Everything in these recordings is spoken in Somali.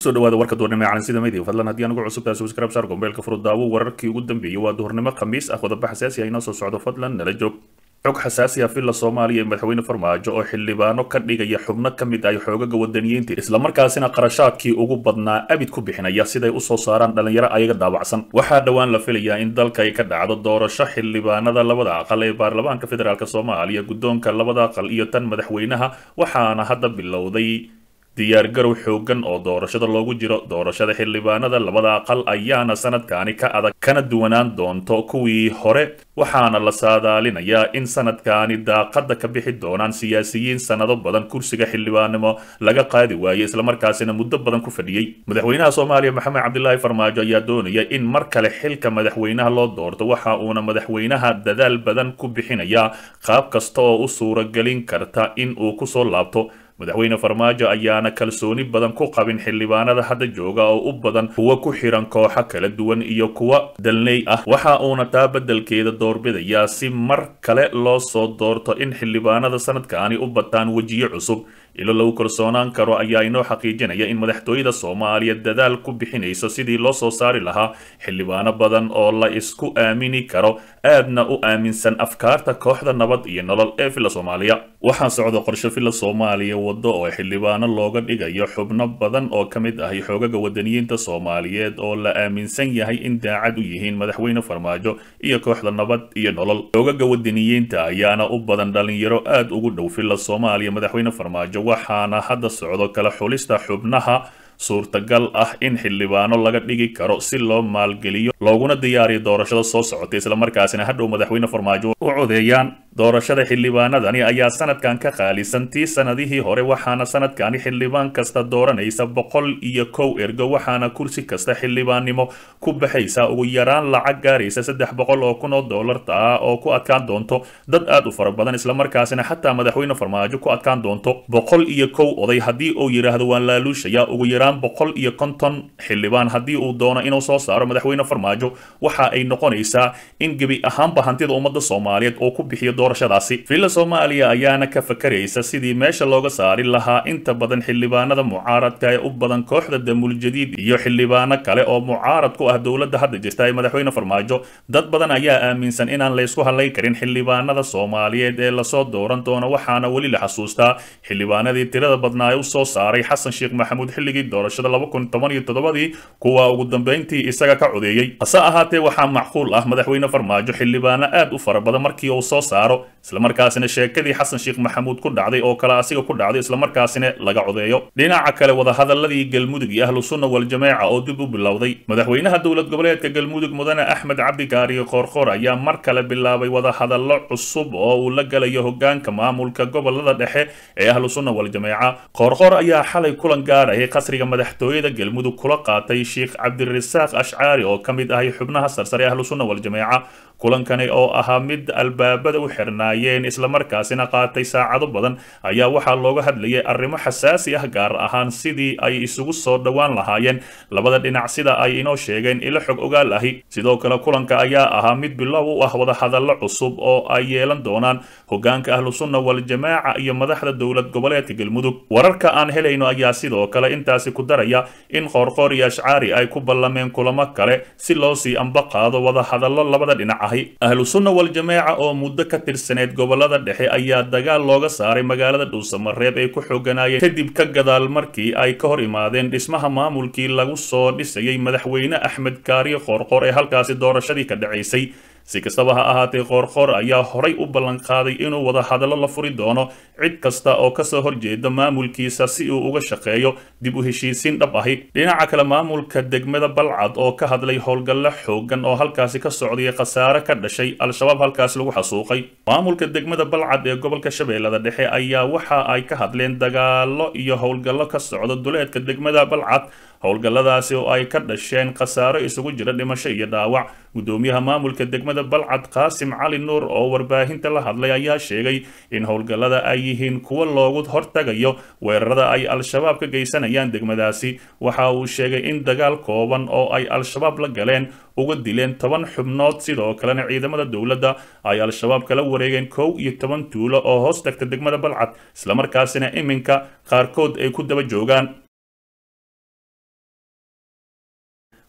soo dhawaada warka duurnimo ee calansida media fadlan haddii anugu cusub taasi subscribe saar gombeelka furudaawo wararkii ugu dambeeyey waa duurnimo khamiis ah wadaba xasaasi ah inoo soo socdo fadlan nala joog xog xasaasi ah villa soomaaliya ee madaxweyne farmaajo oo xildhibaano ka dhigaya xubno ka mid ah xoogaga wadaniyiinta islamarkaasina qarashaadkii ugu badnaa abid ku bixinaya siday usoo saaraan dhalinyaro ayaga daawacsan waxaa dhowaan la filayaa in dalka ay ka dhacdo doorasho xildhibaanada labada aqal ee baarlamaanka federaalk soomaaliya guddoonka labada aqal iyo tan madaxweynaha waxaana hadda bilowday diyaargarow xoogan oo doorashada loogu jiro doorashada xildhibaanada labada aqal ayaana sanadkaani ka adag kana duwanaan doonto kuwii hore waxaana la saadaalinayaa in sanadkaani daaqada ka bixi doonaan siyaasiyiin sanado badan kursiga xildhibaanimo laga qaadi waayey islamarkaasina muddo badan ku fadhiyey madaxweynaha soomaaliya maxamed cabdilaahi farmaajo ayaa doonaya in mar kale xilka madaxweynaha loo doorto waxa uuna madaxweynaha dadaal badan ku bixinayaa qaab kasta oo u suuragelin karta in uu kusoo laabto madaxweyne farmaajo ayaana kalsooni badan ku qabin xildhibaanada hadda jooga oo u badan kuwa ku xiran kooxo kala duwan iyo kuwa dalney ah waxa uuna taa beddelkeeda doorbidayaa si mar kale loo soo doorto in xildhibaanada sanadkaani u bataan wejiyo cusub ilo lagu kalsoonaan karo ayaa inoo xaqiijinaya in madaxtooyada soomaaliya dadaal ku bixinayso sidii loo soo saari lahaa xildhibaano badan oo la isku aamini karo aadna u aaminsan afkaarta kooxda nabad iyo nolol ee villa soomaaliya waxaa socda qorshe villa soomaaliya waddo oo xildhibaano looga dhigayo xubno badan oo ka mid ahi xoogaga wadaniyiinta soomaaliyeed oo la aaminsan yahay in daacad u yihiin madaxweyne farmaajo iyo kooxda nabad iyo nolol xoogaga wadaniyiinta ayaana u badan dhalinyaro aad ugu dhow villa soomaaliya madaxweyne farmaajo waxaana hadda socdo kala xulista xubnaha suurtagal ah in xildhibaano laga dhigi karo si loo maalgeliyo looguna diyaariyo doorashada soo socotay islamarkaasina hadhow madaxweyne farmaajo u codeeyaan doorashada xildhibaanadani ayaa sanadkan ka qaalisan tii sanadihii hore waxaana sanadkani xildhibaan kasta dooranaysa boqol iyo kow ergo waxaana kursi kasta xildhibaannimo ku baxaysa ugu yaraan lacag gaaraysa saddex boqol oo kun oo doolarta ah oo ku adkaan doonto dad aad u fara badan islamarkaasina xataa madaxweyne farmaajo ku adkaan doonto boqol iyo kow oday haddii uu yidhaahdo waan laaluushaya ugu yaraan boqol iyo konton xildhibaan haddii uu doono inuu soo saaro madaxweyne farmaajo waxa ay noqonaysaa in gebi ahaanba hantida ummadda soomaaliyeed oo ku bixiyo doorashadaasi villa soomaaliya ayaana ka fakaraysa sidii meesha looga saari lahaa inta badan xildhibaanada mucaaradka ee u badan kooxda damul jadiid iyo xildhibaano kale oo mucaarad ku ah dowladda hadda jirta ee madaxweyne farmaajo dad badan ayaa aaminsan inaan laysku hadlay karin xildhibaanada soomaaliyeed ee lasoo dooran doono waxaana weli la xasuustaa xildhibaanadii tirada badnaa ee u soo saaray xasan sheekh maxamuud xilligii doorashada laba kun toban iyo toddobadii kuwa ugu dambeyntii isaga ka codeeyey hase ahaatee waxaa macquul ah madaxweyne farmaajo xildhibaano aad u fara badan markii uu soo saaro islamarkaasina sheekadii xasan sheekh maxamuud ku dhacday oo kale asiga ku dhacday islamarkaasina laga codeeyo dhinaca kale wadahadaladii galmudug iyo ahlu sunna waljamaaca oo dib u bilowday madaxweynaha dowlad goboleedka galmudug mudane axmed cabdi gaariyo qoorqoor ayaa mar kale bilaabay wadahadallo cusub oo uu la galayo hogaanka maamulka gobolada dhexe ee ahlu sunna waljamaaca qoorqoor ayaa xalay kulan gaarayay qasriga madaxtooyada galmudug kula qaatay sheekh cabdirasaaq ashcaari oo ka mid ahay xubnaha sarsare ahlu sunna waljamaaca kulankani oo ahaa mid albaabada u xirnaayeen islamarkaasina qaatay saacado badan ayaa waxaa looga hadlayay arrimo xasaasi ah gaar ahaan sidii ay isugu soo dhowaan lahaayeen labada dhinac sida ay inoo sheegeen ilo xog ogaal ahi sidoo kale kulanka ayaa ahaa mid bilow u ah wadahadallo cusub oo ay yeelan doonaan hogaanka ahlu sunna waljamaaca iyo madaxda dowlad goboleedka galmudug wararka aan helayno ayaa sidoo kale intaasi ku daraya in qoorqoor iyo ashcaari ay ku ballameen kulamo kale si loo sii amba qaado wadahadallo labada dhinac ahlu sunna waljamaaca oo muddo ka tirsaneyd gobolada dhexe ayaa dagaal looga saaray magaalada dhuusamareeb ay ku xooganaayeen kadib ka gadaal markii ay ka hor imaadeen dhismaha maamulkii lagu soo dhisayay madaxweyne axmed kaariyo qoorqoor ee halkaasi doorashadii ka dhacaysay si kastaba ha ahaatee qoorqoor ayaa horay u ballanqaaday inuu wada hadallo la furi doono cid kasta oo kasoo horjeeda maamulkiisa si uu uga shaqeeyo dib u heshiisiin dhab ahi dhinaca kale maamulka degmada balcad oo ka hadlay howlgallo xoogan oo halkaasi ka socday khasaare ka dhashay al-shabaab halkaasi lagu xasuuqay maamulka degmada balcad ee gobolka shabeellada dhexe ayaa waxa ay ka hadleen dagaalo iyo howlgallo ka socda duleedka degmada balcad howlgalladaasi oo ay ka dhasheen khasaaro isugu jira dhimasho iyo dhaawac gudoomiyaha maamulka degmada balcad qaasim cali nuur oo warbaahinta la hadlay ayaa sheegay in howlgallada ay yihiin kuwo loogu hortagayo weerarada ay al-shabaab ka geysanayaan degmadaasi waxa uu sheegay in dagaal kooban oo ay al-shabaab la galeen uga dileen toban xubnood sidoo kalena ciidamada dowladda ay al-shabaab kala wareegeen kow iyo toban tuulo oo hoos tagta degmada balcad islamarkaasina iminka qaarkood ay ku daba joogaan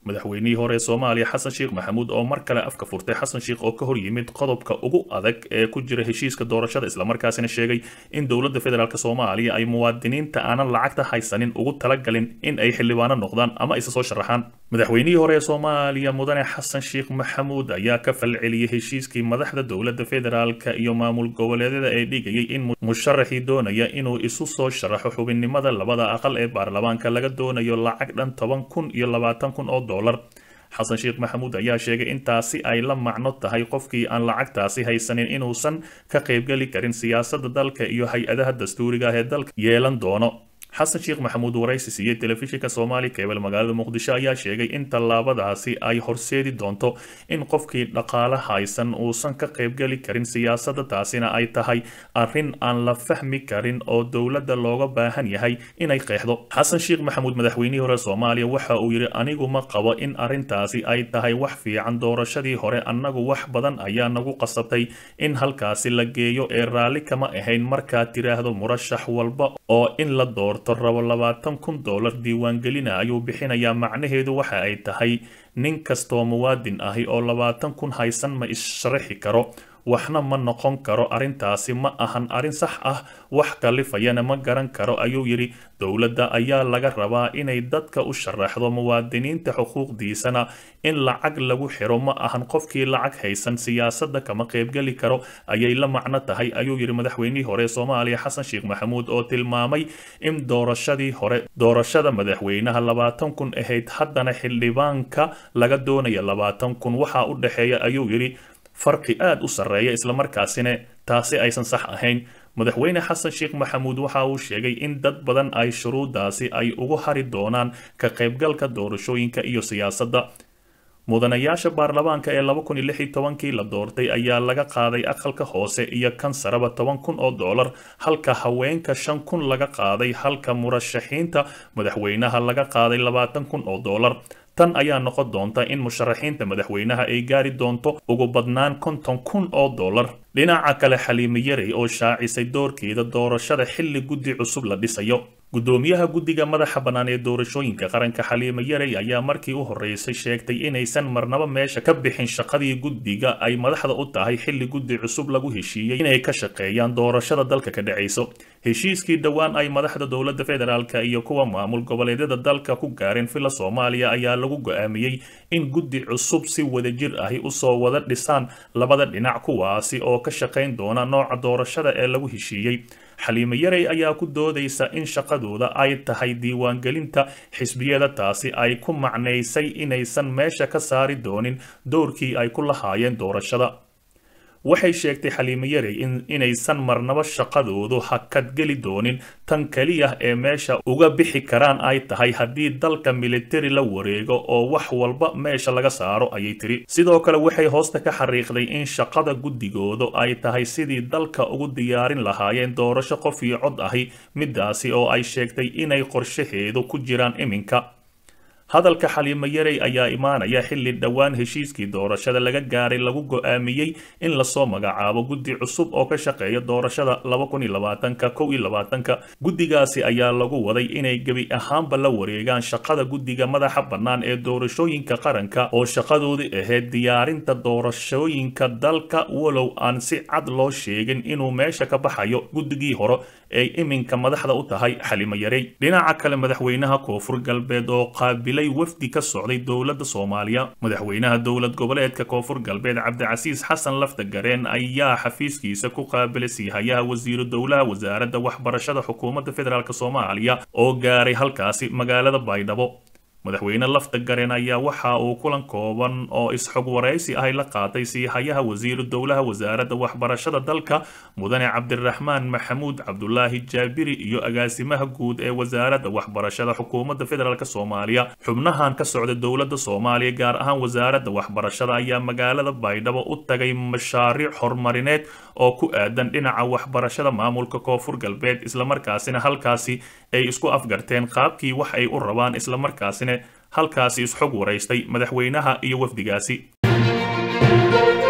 madaxweynihii hore ee soomaaliya xasan sheekh maxamuud oo mar kale afka furtay xasan sheekh oo ka hor yimid qodobka ugu adag ee ku jira heshiiska doorashada islamarkaasina sheegay in dowladda federaalk soomaaliya ay muwaadiniinta aanan lacagta haysanin ugu talagalin in ay xildhibaano noqdaan ama isa soo sharaxaan madaxweynihii hore ee soomaaliya mudane xasan sheekh maxamuud ayaa ka falceliyey heshiiskii madaxda dowladda federaalk iyo maamul goboleedyada ee dhigayay in musharaxii doonaya inuu isu soo sharaxo xubinnimada labada aqal ee baarlamaanka laga doonayo lacag dhan toban kun iyo labaatan kun oo dollar xasan sheekh maxamuud ayaa sheegay intaasi ay la macno tahay qofkii aan lacagtaasi haysanin inuusan ka qaybgeli karin siyaasadda dalka iyo hay-adaha dastuuriga ah ee dalka yeelan doono xasan sheekh maxamuud waraysi siiyey telefishinka soomaali keebel magaalada muqdisho ayaa sheegay in tallaabadaasi ay horseedi doonto in qofkii dhaqaale haysan uusan ka qaybgeli karin siyaasadda taasina ay tahay arrin aan la fahmi karin oo dowladda looga baahan yahay inay qeexdo xasan sheekh maxamuud madaxweynihii hore soomaaliya waxa uu yidhi anigu ma qabo in arrintaasi ay tahay wax fiican doorashadii hore annagu wax badan ayaa nagu qasabtay in halkaasi la geeyo ee raalli kama ahayn markaad tiraahdo murashax walba oo in la doorto rabo labaatan kun dollar diiwaangelina ayuu bixinayaa macnaheedu waxa ay tahay nin kastoo muwaadin ahi oo labaatan kun haysan ma issharaxi karo waxna ma noqon karo arrintaasi ma ahan arrin sax ah wax kalifayana ma garan karo ayuu yidhi dowladda ayaa laga rabaa inay dadka u sharaxdo muwaadiniinta xuquuqdiisana in lacag lagu xiro ma ahan qofkii lacag haysan siyaasadda kama qaybgeli karo ayay la macno tahay ayuu yidhi madaxweynihii hore soomaaliya xasan sheekh maxamuud oo tilmaamay in doorashadii hore doorashada madaxweynaha labaatan kun ahayd haddana xildhibaanka laga doonaya labaatan kun waxaa u dhexeeya ayuu yidhi farqi aad u sarreeya islamarkaasina taasi aysan sax ahayn madaxweyne xasan sheekh maxamuud waxa uu sheegay in dad badan ay shuruudaasi ay ugu hari doonaan ka qaybgalka doorashooyinka iyo siyaasadda mudanayaasha baarlamaanka ee laba kun iyo lix iyo tobankii la doortay ayaa laga qaaday aqalka hoose iyo kan saraba toban kun oo dollar halka haweenka shan kun laga qaaday halka murashaxiinta madaxweynaha laga qaaday labaatan kun oo dollar tan ayaa noqon doonta in musharaxiinta madaxweynaha ay gaari doonto ugu badnaan konton kun oo dollar dhinaca kale xaliimo yarey oo shaacisay doorkeeda doorashada xilli guddi cusub la dhisayo gudoomiyaha guddiga madaxa bannaan ee doorashooyinka qaranka xaliimo yarey ayaa markii u horreysay sheegtay inaysan marnaba meesha ka bixin shaqadii guddiga ay madaxda u tahay xilli guddi cusub lagu heshiiyey inay ka shaqeeyaan doorashada dalka ka dhacayso heshiiskii dhowaan ay madaxda dowladda federaalka iyo kuwa maamul goboleedyada dalka ku gaareen villa soomaaliya ayaa lagu go-aamiyey in guddi cusub si wadajir ahi usoo wada dhisaan labada dhinac kuwaasi oo ka shaqayn doona nooca doorashada ee lagu heshiiyey xaliimo yarey ayaa ku doodaysa in shaqadooda ay tahay diiwaangelinta xisbiyada taasi ay ku macnaysay inaysan meesha ka saari doonin doorkii ay ku lahaayeen doorashada waxay sheegtay xaliimo yarey inaysan marnaba shaqadoodu hakadgeli doonin tan keliya ee meesha uga bixi karaan ay tahay haddii dalka militari la wareego oo wax walba meesha laga saaro ayay tiri sidoo kale waxay hoosta ka xariiqday in shaqada guddigoodu ay tahay sidii dalka ugu diyaarin lahaayeen doorasho qof iyo cod ahi midaasi oo ay sheegtay inay qorshaheedu ku jiraan iminka hadalka xaliimo yarey ayaa imaanaya xilli dhowaan heshiiskii doorashada laga gaaray lagu go-aamiyey in lasoo magacaabo guddi cusub oo ka shaqeeya doorashada laba kun iyo labaatanka kow iyo labaatanka guddigaasi ayaa lagu waday inay gebi ahaanba la wareegaan shaqada guddiga madaxa bannaan ee doorashooyinka qaranka oo shaqadoodii ahayd diyaarinta doorashooyinka dalka walow aan si cad loo sheegin inuu meesha ka baxayo guddigii hore ay iminka madaxda u tahay xalimo yarey dhinaca kale madaxweynaha koonfur galbeed oo qaabilay wafdi ka socday dowladda soomaaliya madaxweynaha dowlad goboleedka koonfur galbeed cabdicasiis xasan laftagareen ayaa xafiiskiisa ku qaabilay siihayaha wasiiru dowlaha wasaaradda waxbarashada xukuumadda federaalk soomaaliya oo gaaray halkaasi magaalada baydhabo madaxweyne lafta gareen ayaa waxa uu kulan kooban oo is-xog waraysi ahy la qaatay siihayaha wasiiru dowlaha wasaaradda waxbarashada dalka mudane cabdiraxmaan maxamuud cabdulaahi jaabiri iyo agaasimaha guud ee wasaaradda waxbarashada xukuumadda federaalk soomaaliya xubnahan ka socda dowladda soomaaliya gaar ahaan wasaaradda waxbarashada ayaa magaalada baydhabo u tagay mashaariic horumarineed oo ku aadan dhinaca waxbarashada maamulka koonfur galbeed islamarkaasina halkaasi ay isku afgarteen qaabkii wax ay u rabaan islamarkaasina halkaasi isxog waraystay madaxweynaha iyo wafdigaasi